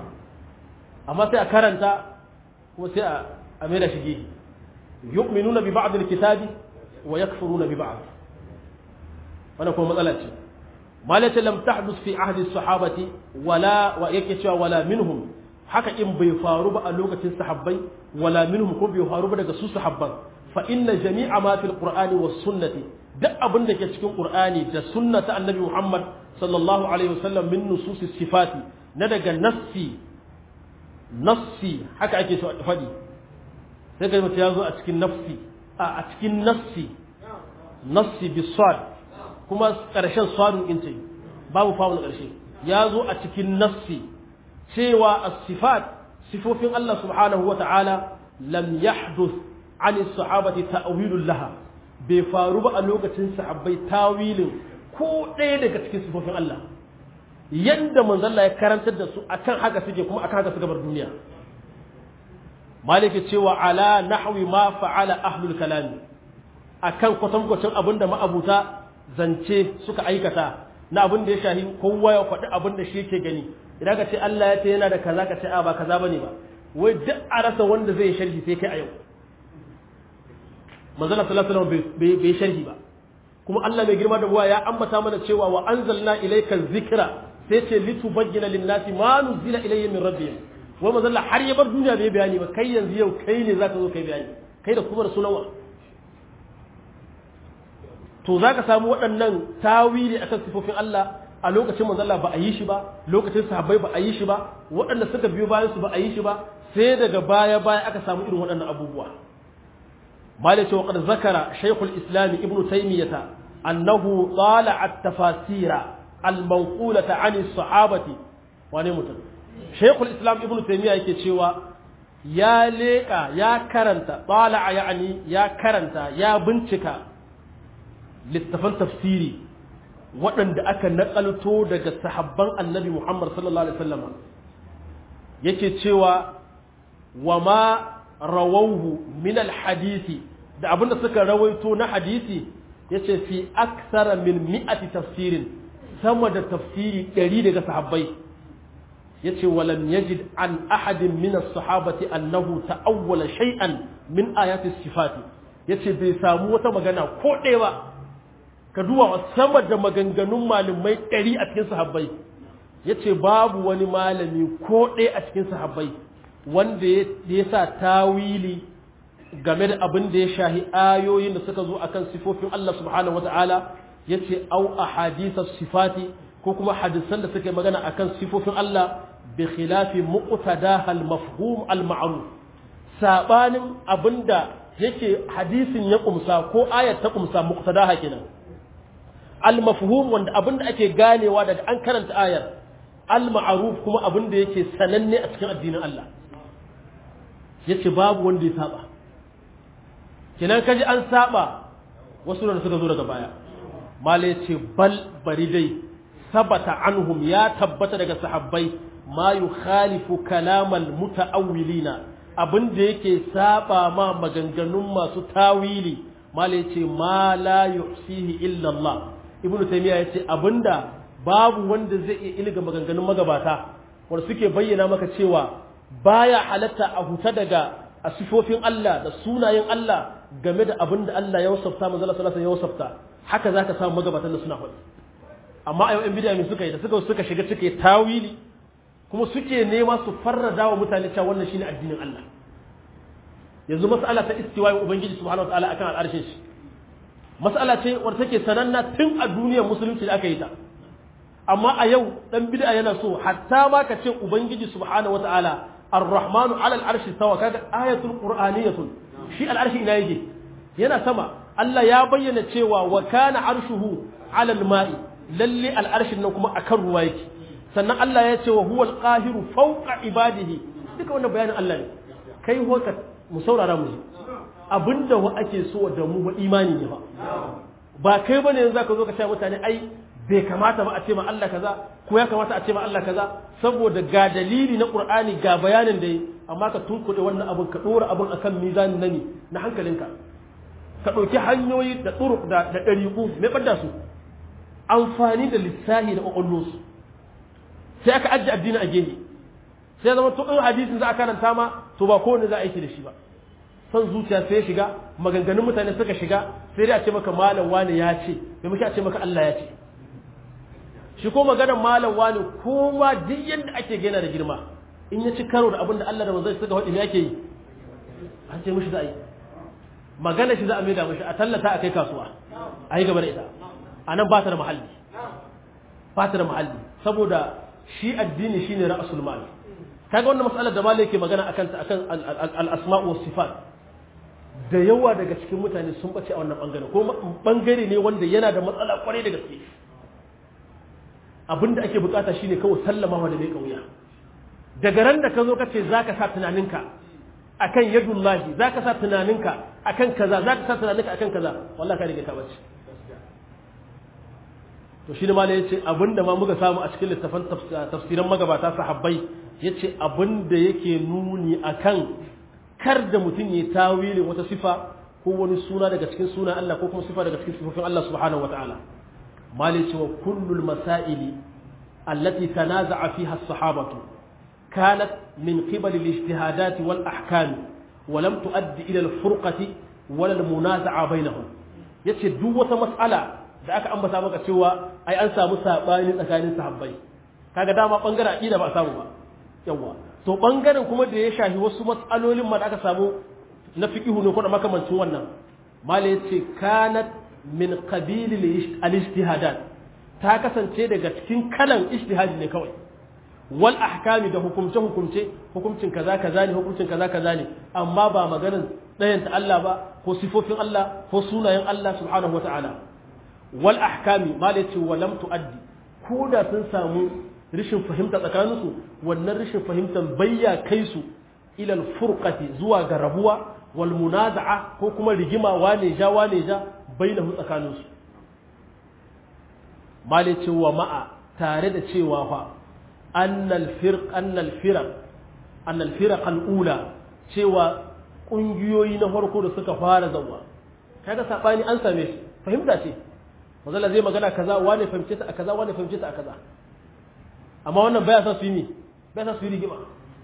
amma sai a karanta kuma sai a mai da shige yu'minuna bi ba'd al-kitabi wa yakfuruna bi ba'd wannan kuma matsala ce malaka lam tahdus fi ahdi sahabati wala wa yake cewa wala minhum haka in bai faru ba a lokacin sahabbai wala minhum ko bai faru ba daga su sahabban fa inna jami'a ma fil qur'ani was sunnati duk abin da ke cikin qur'ani da sunnata annabi muhammad sallallahu alaihi wasallam min nususis sifati na daga nassi nassi haka ake so a faɗi sai ga mutum ya zo a cikin nafsi a cikin nassi nassi bisad kuma ƙarshen sadun in ce babu fawon ƙarshe ya zo a cikin nassi cewa as-sifat sifofin Allah subhanahu wata'ala lam yahduth an sahabati ta'wilul laha bai faru ba a lokacin sahabbai tawilin ko ɗaya daga cikin sifofin Allah yadda manzalla ya karantar da su akan haka suke kuma akan haka suka bar duniya maliki cewa ala nahwi ma fa'ala ahlul kalami akan kwatankwacin abin da ma'abuta zance suka aikata na abin da ya shahi kowa ya faɗi abin da shi yake gani idan ka ce Allah ya ce yana da kaza ka ce a ba kaza bane ba wai duk a rasa wanda zai sharhi sai kai a yau manzala sallallahu alaihi wasallam bai sharhi ba kuma Allah mai girma da buwa ya ambata mana cewa wa anzalna ilayka dhikra sai ce litubayyana lin-nasi ma nuzila ilayhim min rabbihim wai manzala har ya bar duniya bai bayani ba kai yanzu yau kai ne zaka zo kai bayani kai da kuma da sunawa to zaka samu waɗannan tawili akan sifofin Allah a lokacin manzon Allah ba a yi shi ba lokacin sahabbai ba a yi shi ba waɗanda suka biyo bayan su ba a yi shi ba sai daga baya baya aka samu irin waɗannan abubuwa malai cewa qad zakara shaykhul islam ibnu taymiyah annahu tala at-tafasira al-manqulata an as-sahabati wane mutum shaykhul islam ibnu taymiyah yake cewa ya leka ya karanta tala yani ya karanta ya bincika littafan tafsiri waɗanda aka naƙalto daga sahabban annabi Muhammad sallallahu Alaihi wasallam yake cewa wa ma rawauhu min hadisi da abinda suka rawaito na hadisi yace fi aksara min mi'ati tafsirin sama da tafsiri ɗari daga sahabbai yace walam yajid an ahadin min as-sahabati annahu ta'awwala shay'an min ayati sifati yace bai samu wata magana ko ɗaya ba ka duwa sama da maganganun malamai ɗari a cikin sahabbai ya ce babu wani malami ko ɗaya a cikin sahabbai wanda ya sa tawili game da abin da ya shahi ayoyin da suka zo akan sifofin Allah subhanahu wata'ala ya ce au a hadisar sifati ko kuma hadisan da suka yi magana akan sifofin Allah bi khilafi muqtada al mafhum al ma'ruf sabanin abinda yake hadisin ya kumsa ko ayat ta kumsa muqtada kenan al-mafhum wanda abinda ake ganewa daga an karanta ayar al-ma'ruf kuma abinda yake sananne a cikin addinin Allah yace babu wanda ya saba kinan kaji an saba wasu da suka zo daga baya mala yace bal bari dai sabata anhum ya tabbata daga sahabbai ma yukhalifu kalamal mutaawwilina abinda yake saba ma maganganun masu tawili mala yace ma la yuhsihi illa Allah ibn taymiya yace abinda babu wanda zai iya ilga maganganun magabata wanda suke bayyana maka cewa baya halatta a huta daga asifofin Allah da sunayen Allah game da abinda Allah ya wasafta manzo Allah sallallahu alaihi ya wasafta haka zaka samu magabatan da suna faɗi amma a yau ɗan bid'a suka yi da suka suka shiga suke tawili kuma suke nema su farrada wa mutane cewa wannan shine addinin Allah yanzu mas'ala ta istiwa'i ubangiji subhanahu wa ta'ala akan al'arshin shi mas'ala ce wadda take sananna tun a duniyar musulunci da aka yi ta amma a yau dan bid'a yana so hatta ma ka ce ubangiji subhanahu wata'ala ar-rahmanu 'ala al-arshi sawa kaga ayatul qur'aniyatun shi al-arshi ina yake yana sama Allah ya bayyana cewa wa kana arshuhu 'ala al-ma'i lalle al-arshin nan kuma akan ruwa yake sannan Allah ya ce wa huwal qahiru fawqa ibadihi duka wannan bayanin Allah ne kai hoka mu saurara mu abinda wa ake so da mu ba imani ne ba ba kai bane yanzu zaka zo ka ce mutane ai bai kamata ba a ce ma Allah kaza ko ya kamata a ce ma Allah kaza saboda ga dalili na Qur'ani ga bayanin da yi amma ka tunkuɗe wannan abin ka ɗora abin akan mizanin nani na hankalinka ka ɗauki hanyoyi da turuk da da ɗariƙu mai ɓadda su amfani da lissahi da ƙwaƙwallo sai aka ajiye addini a gehe sai zama to in hadisin za a karanta ma to ba kowane za a aiki da shi ba son zuciya sai ya shiga maganganun mutane suka shiga sai dai a ce maka malam wani ya ce bai muke a ce maka Allah ya ce shi ko maganar malam wani kowa duk yadda ake gina da girma in ya ci karo da abin da Allah da manzon suka faɗi me yake yi an ce mishi za a yi magana shi za a maida mishi a tallata a kai kasuwa a yi gaba da ita a nan ba ta da mahalli ba ta da mahalli saboda shi addini shine ra'asul mal kaga wannan mas'alar da malai yake magana akan ta akan al-asma' was sifat da yawa daga cikin mutane sun bace a wannan bangare ko bangare ne wanda yana da matsala kwarai da gaske abinda ake bukata shine kawai sallama da mai kauya daga ran da ka zo ka ce zaka sa tunaninka akan yadullahi zaka sa tunaninka akan kaza zaka sa tunaninka akan kaza wallahi ka riga ka bace to shi ne ma ya ce abinda ma muka samu a cikin littafan tafsiran magabata sahabbai ya ce abinda yake nuni akan kar da mutum ya tawili wata sifa ko wani suna daga cikin suna Allah ko kuma sifa daga cikin sifofin Allah subhanahu wa ta'ala mali ce wa kullul masaili allati tanaza'a fiha as-sahabatu kanat min qibal al-ijtihadat wal ahkam wa lam tuaddi ila al-furqati wala al-munaza'a bainahum yace duk wata mas'ala da aka ambata maka cewa ai an samu sabani tsakanin sahabbai kaga dama bangaren aqida ba a samu ba yawa to bangaren kuma da ya shafi wasu matsalolin ma da aka samu na fiqhu ne ko da makamancin wannan mala yace kanat min qabil al-ijtihadat ta kasance daga cikin kalan ijtihadi ne kawai wal ahkami da hukumce hukumce hukuncin kaza kaza ne hukuncin kaza kaza ne amma ba maganar ɗayan ta Allah ba ko sifofin Allah ko sunayen Allah subhanahu wataala wal ahkami ma da ce walam tuaddi ko da sun samu rishin fahimta tsakaninsu wannan rishin fahimtar bayya kai su ilal furqati zuwa ga rabuwa wal munaza'a ko kuma rigima wane ja wane ja bainahu tsakaninsu ma da ce wa ma'a tare da cewa fa annal firq annal firaq annal firaq al ula cewa kungiyoyi na farko da suka fara zawa kaga sabani an same shi fahimta ce mazalla zai magana kaza wane fahimce ta a kaza wane fahimce ta a kaza amma wannan baya sa su yi mi baya sa su yi rigima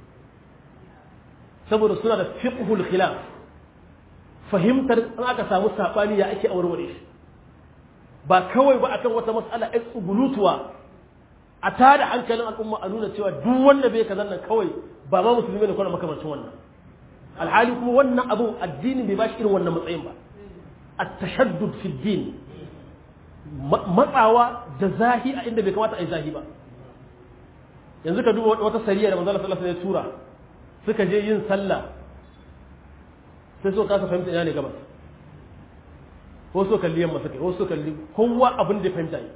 saboda suna da fiqhul khilaf fahimtar in aka samu sabani ya ake aureware shi ba kawai ba akan wata mas'ala ai tsugulutuwa a tada hankalin al'umma a nuna cewa duk wanda bai kazan nan kawai ba ma musulmi ne ko makamancin wannan alhali kuma wannan abu addini bai bashi irin wannan matsayin ba at-tashaddud fi din matsawa da zahi a inda bai kamata a yi zahi ba yanzu ka duba wata sariya da manzala sallallahu alaihi tura suka je yin sallah sai so kasa fahimta ina ne gabas ko so kalli yamma suka ko so kalli kowa abin da fahimta yi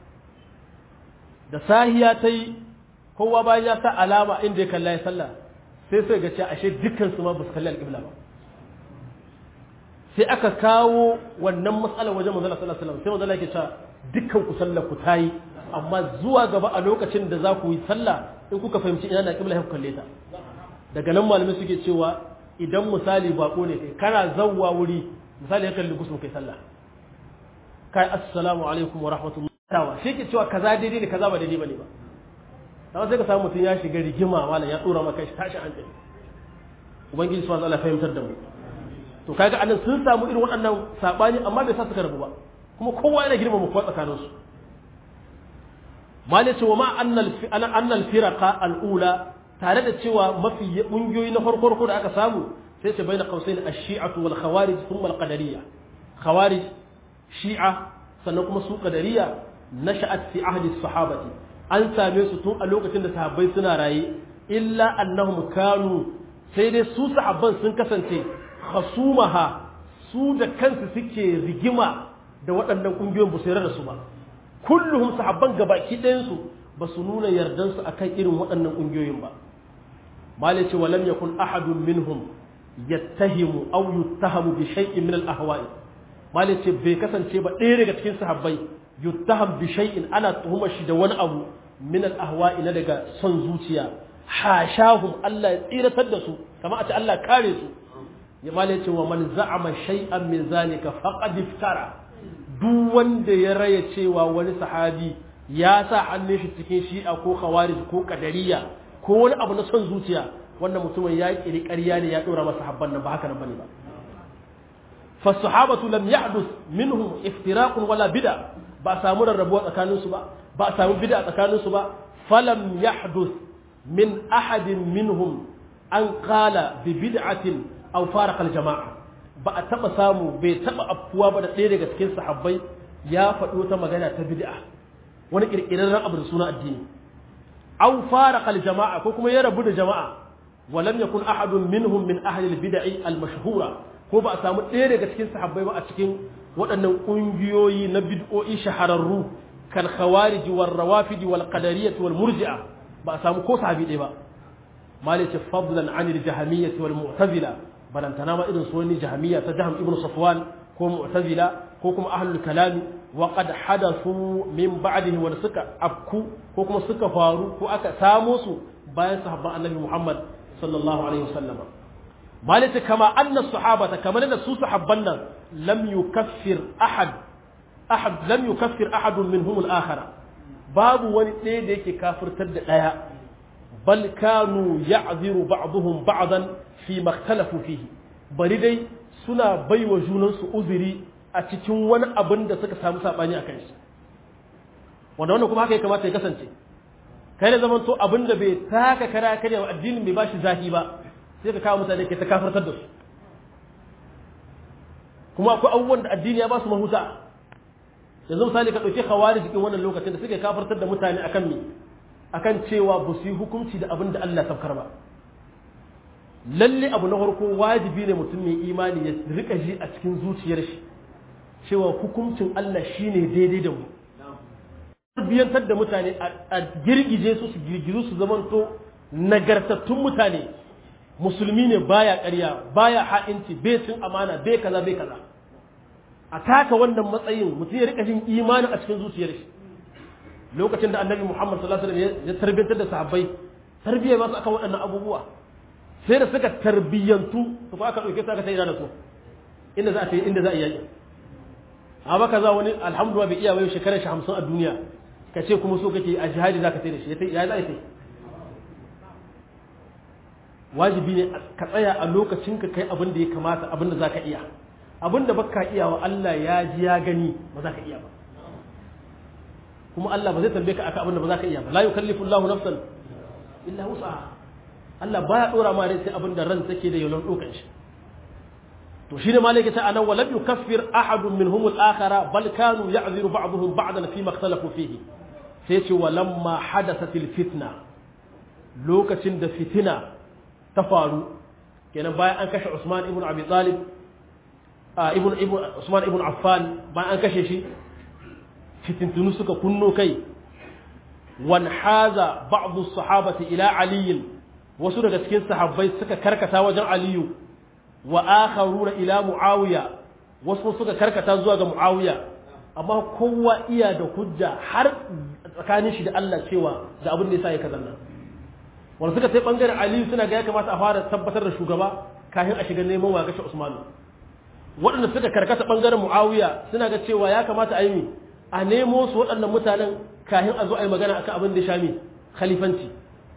da sahiya ta yi kowa bayan ya sa alama inda ya kalla ya sallah sai sai ga cewa ashe dukkan su ma ba su kalli alƙibla ba sai aka kawo wannan matsalar wajen manzala sallallahu alaihi wasallam sai manzala yake cewa dukkan ku sallar ku tayi amma zuwa gaba a lokacin da za ku yi sallah in kuka fahimci ina na kibla ku kalle ta daga nan malamai suke cewa idan misali bako ne kai kana zawwa wuri misali ya kalli gusu kai sallah kai assalamu alaikum wa rahmatullahi shi ke cewa kaza daidai ne kaza ba daidai bane ba dan sai ka samu mutum ya shiga rigima malam ya tsora maka shi tashi hankali ubangiji subhanahu wa ta'ala fahimtar da mu to kaga anan sun samu irin waɗannan sabani amma bai sa suka rabu ba kuma kowa yana girmama kowa tsakanin su malai cewa ma annal annal firaqa al-ula tare da cewa mafi kungiyoyi na farko da aka samu sai ce baina qausain ash-shi'atu wal khawarij thumma al-qadariyya khawarij shi'a sannan kuma su qadariyya nasha'at fi ahdi as-sahabati an same su tun a lokacin da sahabbai suna raye illa annahum kanu sai dai su sahabban sun kasance khasumaha su da kansu suke rigima da waɗannan ƙungiyoyin ba su yarda da su ba kulluhum sahabban gabaki ɗayansu ba su nuna yardansu akan irin waɗannan ƙungiyoyin ba malice wa lam yakun ahadun minhum yattahimu aw yuttahamu bi shay'in min al-ahwa'i malice bai kasance ba ɗaya daga cikin sahabbai yuttaham bi shay'in ana tuhumar shi da wani abu min al-ahwa'i na daga son zuciya hashahum Allah ya tsiratar da su kamar a ce Allah kare su ya malice wa man za'ama shay'an min zalika faqad iftara duk wanda ya raya cewa wani sahabi ya sa hannun shi cikin shi'a ko khawarij ko kadariya ko wani abu na son zuciya wannan mutumin ya kiri ƙarya ne ya ɗora masa habban nan ba haka nan bane ba fa sahabatu lam yahdus minhum iftiraqun wala bid'a ba samu rarrabuwa tsakanin su ba ba samu bid'a tsakanin su ba falam yahdus min ahadin minhum an qala bi bid'atin aw faraqa al jama'a ba a taba samu bai taba afkuwa ba da ɗaya daga cikin sahabbai ya faɗi wata magana ta bid'a wani kirkirarren abu da suna addini aw faraqa al jama'a ko kuma ya rabu da jama'a ولم يكن أحد منهم من أهل البدع المشهورة ko ba a samu ɗaya daga cikin sahabbai ba a cikin waɗannan ƙungiyoyi na bid'o'i shahararru kan khawarij wal rawafid wal qadariyyah wal murji'a ba a samu ko sahabi ɗaya ba malice fadlan an al jahmiyyah wal mu'tazila balantana ma irin su wani jahmiyya ta jahm ibn safwan ko mu'tazila ko kuma ahlul kalam wa qad hadathu min ba'dihi wa suka afku ko kuma suka faru ko aka samo su bayan sahabban annabi muhammad sallallahu alaihi wasallama malita kama anna sahabata kamar da su sahabban nan lam yukaffir ahad ahad lam yukaffir ahadun minhum al-akhara babu wani ɗaya da yake kafirtar da ɗaya bal kanu ya'ziru ba'dhum ba'dan fi makhtalafu fihi bari dai suna baiwa junan su uzuri a cikin wani abin da suka samu sabani akan shi wanda wannan kuma haka ya kamata ya kasance kai da zaman to abin da bai taka kara karya addinin bai bashi zahi ba sai ka kawo mutane ke ta kafartar da su kuma akwai abubuwan da addini ya ba su mahuta yanzu misali ka ɗauki hawari cikin wannan lokacin da suke kafartar da mutane akan me akan cewa ba su yi hukunci da abin da Allah saukar ba lalle abu na farko wajibi ne mutum mai imani ya rika ji a cikin zuciyar shi cewa hukuncin Allah shine daidai da mu tarbiyyantar da mutane a girgije su su girgizu su zamanto nagartattun mutane musulmi ne baya ƙarya baya ha'inci bai cin amana bai kaza bai kaza a taka wannan matsayin mutum ya rika jin imani a cikin zuciyar shi lokacin da annabi Muhammad sallallahu alaihi wasallam ya tarbiyyantar da sahabbai tarbiyya ba su akan waɗannan abubuwa sai da suka tarbiyyantu to ko aka dauke su aka ta ina da su inda za a yi inda za a yi amma kaza wani alhamdulillah bai iya wayo shekarar shi 50 a duniya ka ce kuma so kake a jihadi za ka sai da shi ya za a sai wajibi ne ka tsaya a lokacin ka kai abin da ya kamata abin da za ka iya abin da baka iya wa Allah ya ji ya gani ba za ka iya ba kuma Allah ba zai tambaye ka akan abin da ba za ka iya ba la yukallifu Allahu nafsan illa wus'aha Allah baya dora ma rai sai abin da ran take da yawan dokan shi to shi ne malaka ta anan walam yukaffir ahadun minhum al-akhara bal kanu ya'ziru ba'dhum ba'dan fi ma ikhtalafu fihi sai ce walamma hadathatil fitna lokacin da fitina ta faru kenan bayan an kashe Usman ibn Abi Talib ibn ibn Usman ibn Affan bayan an kashe shi fitintunu suka kunno kai wan haza ba'dhu sahabati ila Ali wasu daga cikin sahabbai suka karkata wajen Aliyu wa akharuna ila Muawiya wasu suka karkata zuwa ga Muawiya amma kowa iya da hujja har tsakanin shi da Allah cewa da abin da yasa ya kazanna wanda suka sai bangaren Aliyu suna ga ya kamata a fara tabbatar da shugaba kafin a shiga neman wa kashe Usman waɗanda suka karkata bangaren Muawiya suna ga cewa ya kamata a yi a nemo su waɗannan mutanen kafin a zo a yi magana akan abin da ya shami khalifanci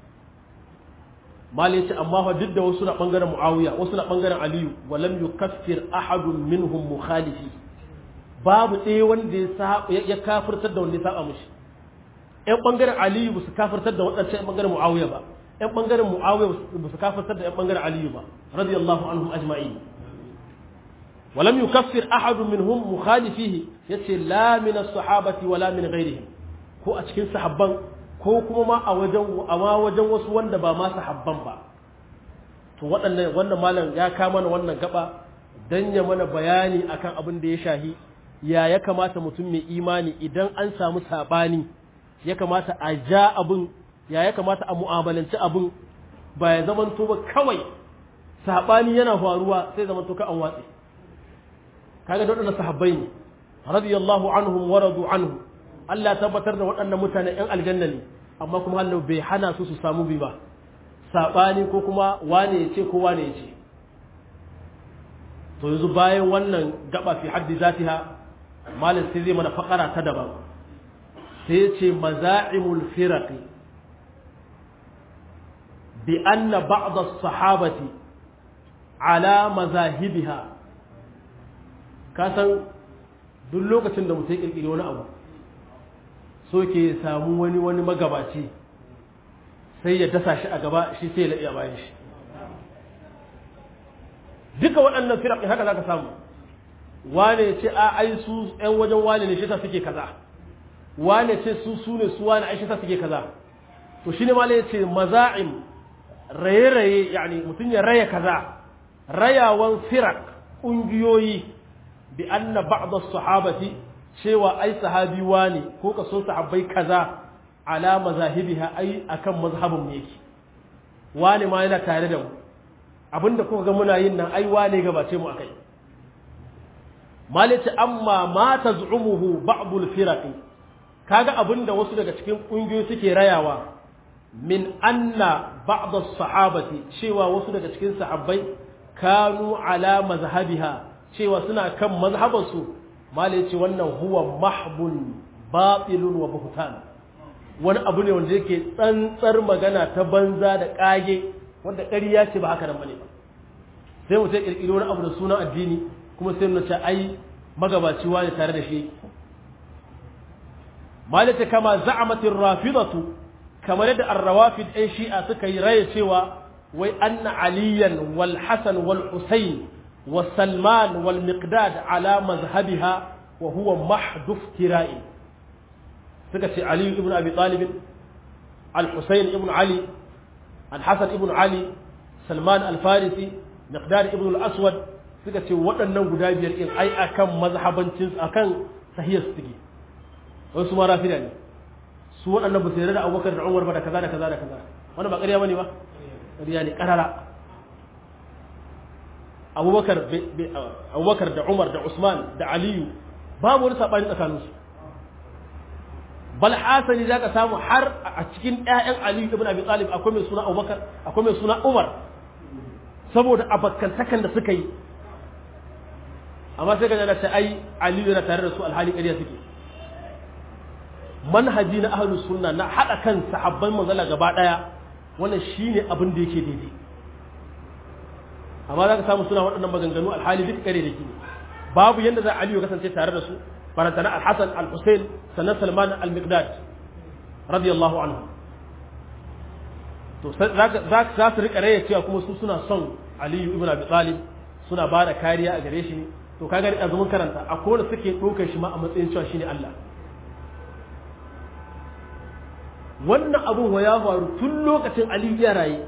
mali ce amma fa duk da wasu na bangaren Muawiya wasu na bangaren Aliyu walam yukaffir ahadun minhum mukhalifi babu ɗaya wanda ya kafirtar da wanda ya saba mushi ƴan ɓangaren aliyu ba su kafirtar da waɗancan ƴan ɓangaren mu'awiya ba ƴan ɓangaren mu'awiya ba su kafirtar da ƴan ɓangaren aliyu ba radiyallahu anhum ajma'in ولم يكفر أحد منهم مخالفيه yace la min as-sahabati wala min ghairihim ko a cikin sahabban ko kuma ma a wajen amma wajen wasu wanda ba ma sahabban ba to waɗannan wannan malam ya kama mana wannan gaba dan ya mana bayani akan abin da ya shahi ya ya kamata mutum mai imani idan an samu sabani ya kamata a ja abin ya ya kamata a mu'amalanci abin ba ya zaman to ba kawai sabani yana faruwa sai zaman to ka an watsi kaga da waɗannan sahabbai ne radiyallahu anhum wa radu anhu Allah tabbatar da waɗannan mutane ‘yan aljanna ne amma kuma Allah bai hana su su samu bi ba saɓani ko kuma wane ya ce ko wane ya ce to yanzu bayan wannan gaba fi haddi zatiha malam sai zai mana fakara ta daban sai ya ce maza'imul firaqi bi anna ba'd as-sahabati ala mazahibiha ka san duk lokacin da mutum ya kirkiri wani abu so ke samu wani wani magabaci sai ya dasa shi a gaba shi sai ya laɗe a bayan shi duka waɗannan firaƙi haka za ka samu wane ce a ai su ‘yan wajen wane ne shi ta suke kaza wane ce su su ne su wane ai shi ta suke kaza to shi ne ma ya ce maza'im raye-raye yani mutum ya raya kaza rayawan firak ƙungiyoyi bi anna ba'd as-sahabati cewa ai sahabi wani ko ka so sahabbai kaza ala mazahibiha ai akan mazhabin ne yake wani ma yana tare da mu abinda kuka ga muna yin nan ai wane gabace mu akai malice amma ma taz'umuhu ba'd al-firaqi kaga abinda wasu daga cikin kungiyoyi suke rayawa min anna ba'd as-sahabati cewa wasu daga cikin sahabbai kanu ala mazhabiha cewa suna kan mazhabansu mala ya ce wannan huwa mahbun batilun wa buhtan wani abu ne wanda yake tsantsar magana ta banza da kage wanda ƙarya ce ba haka nan bane ba sai mu sai kirkiri wani abu da sunan addini kuma sai mu ce ai magabaci wani tare da shi mala ta kama za'amatir rafidatu kamar yadda ar-rawafid ɗan shi'a suka yi raye cewa wai anna aliyan wal hasan wal husayn وسلمان والمقداد على مذهبها وهو محض افتراء سكت علي بن ابي طالب الحسين بن علي الحسن بن علي سلمان الفارسي مقداد بن الاسود suka ce waɗannan guda biyar in ai akan mazhabancin akan sahiyar su take wai su ma rafida ne su waɗannan ba su yarda da Abubakar da Umar ba da kaza da kaza da kaza wannan ba ƙarya bane ba ƙarya ne ƙarara abubakar abubakar da umar da usman da aliyu babu wani saɓani tsakaninsu bal hasani za ka samu har a cikin ƴaƴan aliyu ibn abi talib akwai mai suna abubakar akwai mai suna umar saboda abakantakan da suka yi amma sai ka jana ta ai aliyu yana tare da su alhali ƙarya suke manhaji na ahlus sunna na haɗa kan sahabban manzala gaba ɗaya wannan shine abin da yake daidai amma za ka samu suna waɗannan maganganu alhali duk kare da ke babu yadda za aliyu kasance tare da su farantana alhassan al-hussein sannan salman al-miqdad radiyallahu anhu to za su rika raya cewa kuma su suna son aliyu ibn abi talib suna ba da kariya a gare shi to kaga da azumin karanta a kowane suke ɗaukar shi ma a matsayin cewa shine Allah wannan abun wa ya faru tun lokacin aliyu ya raye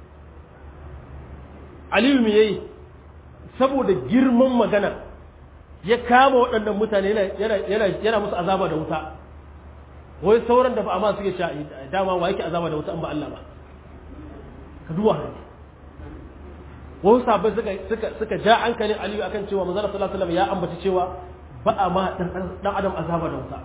aliyu me yayi saboda girman magana ya kama waɗannan mutane yana musu azaba da wuta wai sauran da ba amma suke sha dama wa yake azaba da wuta an ba Allah ba ka duwa hannu wasu sabai suka suka suka ja hankalin aliyu akan cewa manzon sallallahu alaihi wasallam ya ambaci cewa ba a ma dan adam azaba da wuta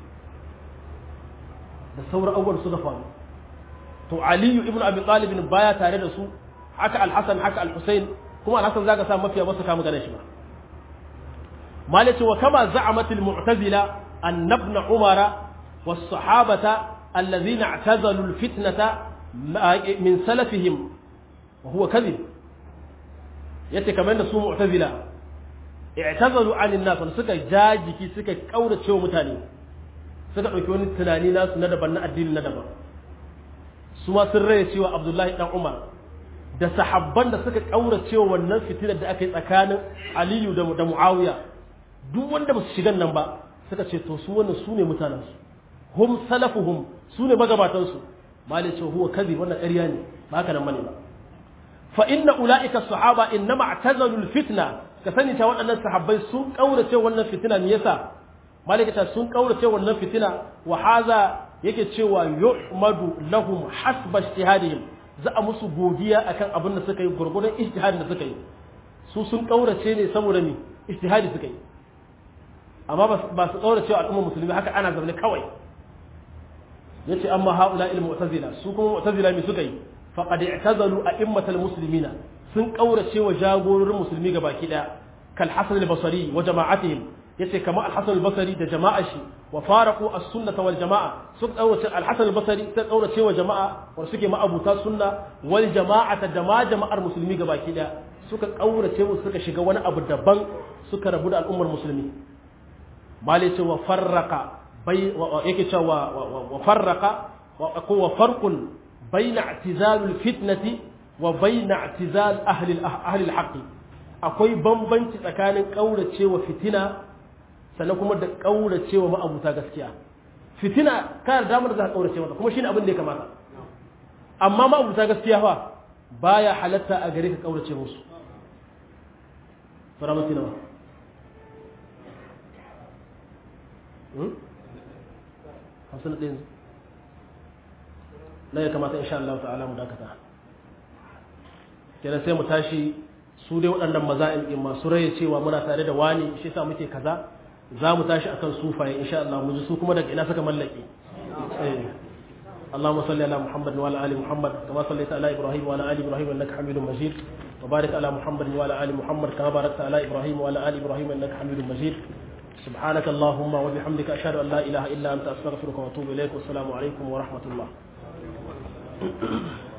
da sauran abubuwan su da faru to aliyu ibnu abi talib baya tare da su haka al-hasan haka al-husayn kuma al-hasan zaka sa mafiya ba su kama ganin shi ba malaci wa kama za'amat al-mu'tazila an ibn umara was-sahabata alladhina i'tazalu al-fitnata min salafihim wa huwa kadhib yace kamar da su mu'tazila i'tazalu 'an an-nas suka jajiki suka kaurace mutane suka dauki wani tunani nasu na daban na addini na daban su ma sun raye cewa abdullahi dan umar da sahabban da suka kaurace wannan fitinar da aka yi tsakanin aliyu da muawiya duk wanda ba su shigan nan ba suka ce to su wannan su ne mutanensu hum salafuhum su ne magabatansu malai ce huwa kazi wannan ƙarya ne ba haka nan bane ba fa inna ulaika sahaba innama i'tazalu fitna ka sani ta waɗannan sahabbai sun kaurace wannan fitina me yasa malai ta sun kaurace wannan fitina wa haza yake cewa yu'madu lahum hasba ijtihadihim za a musu godiya akan abin da suka yi gurgurdan ijtihadin da suka yi su sun kaurace ne saboda ni ijtihadi suka yi amma ba su kaurace al'ummar musulmi haka ana zaune kawai yace amma haula il mu'tazila su kuma mu'tazila me suka yi faqad i'tazalu a'immatal muslimina sun kaurace wa jagororin musulmi gabaki daya kal hasan al-basri wa jama'atihim yace kamar al-hasan al-basri da jama'a shi wa faraqu as-sunnah wal jama'a sun kaurace al-hasan al-basri sun kaurace wa jama'a wa suke ma'abuta sunna wal jama'ata da ma jama'ar musulmi gabaki daya suka kaurace musu suka shiga wani abu daban suka rabu da al'ummar musulmi mali ce wa farraqa bai yake cewa wa farraqa ko wa farqun baina i'tizalul fitnati wa baina i'tizal ahli ahli al akwai bambanci tsakanin kauracewa fitina sannan kuma da kauracewa ma'abuta gaskiya fitina kana da damar da ka kaurace mata kuma shine abin da ya kamata amma ma'abuta gaskiya fa baya halatta a gare ka kaurace musu fara mati nawa hamsin ɗin na ya kamata insha Allah ta'ala mu dakata kenan sai mu tashi su dai waɗannan maza'in ɗin masu raye cewa muna tare da wani shi sa muke kaza za mu tashi akan sufaye insha Allah mu ji su kuma daga ina suka mallake اللهم صل على محمد وعلى ال محمد كما صليت على ابراهيم وعلى ال ابراهيم انك حميد مجيد وبارك على محمد وعلى ال محمد كما باركت على ابراهيم وعلى ال ابراهيم انك حميد مجيد سبحانك اللهم وبحمدك اشهد ان لا اله الا انت استغفرك واتوب اليك والسلام عليكم ورحمه الله